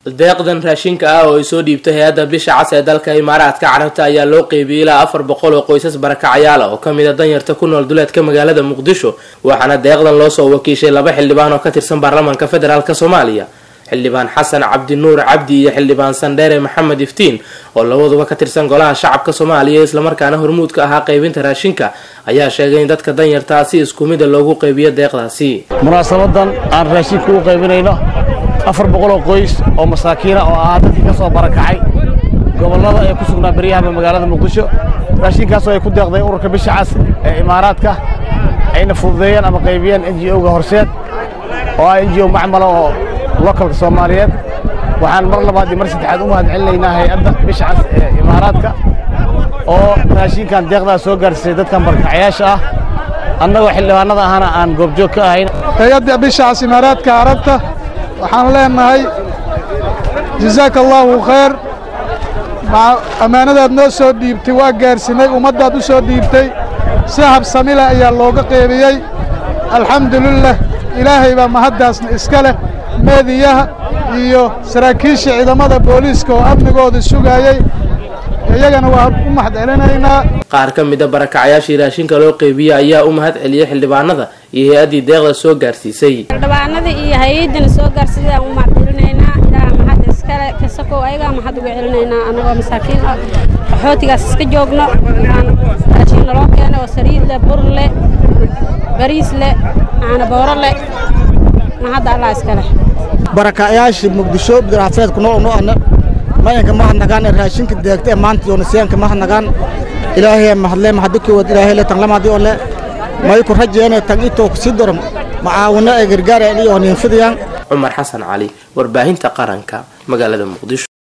deeqdan raashinka ah oo ay soo dhiibtay hay-adda bisha cas ee dalka imaaraadka carabta ayaa loo qeybiyey ilaa afar boqol oo qoysas barakacyaal ah oo kamid a danyarta ku nool duleedka magaalada muqdisho waxaana deeqdan loo soo wakiishay laba xildhibaan oo ka tirsan baarlamaanka federaalk soomaaliya xildhibaan xasan cabdi nuur cabdi iyo xildhibaan sandheere maxamed iftiin oo labaduba ka tirsan golaha shacabka soomaaliya islamarkaana hormuudka ahaa qaybinta raashinka ayaa sheegay in dadka danyartaa si isku mida loogu qaybiyo deeqdaasi munaasabadan aan raashinka u qaybinayno afar boqoloo qoys oo masaakiina oo ahaa dadkii ka soo barakacay gobollada ee ku sugnaa beryahaba magaalada muqdisho raashinkaasoo ay ku deeqday ururka bisha cas ee imaaraadka ayna fududeeyeen ama qaybiyeen n g o-ga horseed oo ah n g o macmala oo lokalka soomaaliyeed waxaan mar labaad iyo mar saddexaad u mahad celinaynaa hay-adda bisha cas ee imaaraadka oo raashinkan deeqdaa soo gaarsiisay dadkan barakacyaasha ah annagoo xildhibaanada ahana aan goobjoog ka ahayn hay-adda bisha cas imaaraadka carabta waxaan leenahay jazaaka allaahu khayr ammaanadaad noo soo dhiibtay waa gaarsiinay ummaddaad u soo dhiibtay si habsamile ayaa looga qeybiyey alxamdulilah ilaahay baa mahaddaasna iska leh meediyaha iyo saraakiisha ciidamada booliiska oo amnigooda sugaayey iyagana waan u mahad celinaynaa qaar ka mid a barakacyaashii raashinka loo qeybiyey ayaa u mahad celiyey xildhibaanada iyo hay-addii deeqda soo gaarsiisay xildhibaanada iyo hay-addana soo gaarsiisay u mahad celinaynaa ilaaha mahad iskale kasakow ayagaa mahad uga celinaynaa annagoo masaakiin ah qaxootigaas iska joogno aan raashin naloo keenay oo saliid leh bur leh bariis leh caana booro leh mahadda allah iskale barakacyaashii muqdisho bidaraafeedku noo nu ana mayanka mahadnagaan ee raashinka deegta ee maanta yoonasiyaanka mahadnagaan ilaahay mahadle mahadukoood ilaahay le tanglamaadi oo le mayku rajeene tag itoo kusii doran macaawino ee gargaara iyo ninfidayaan cumar xasan cali warbaahinta qaranka magaalada muqdisho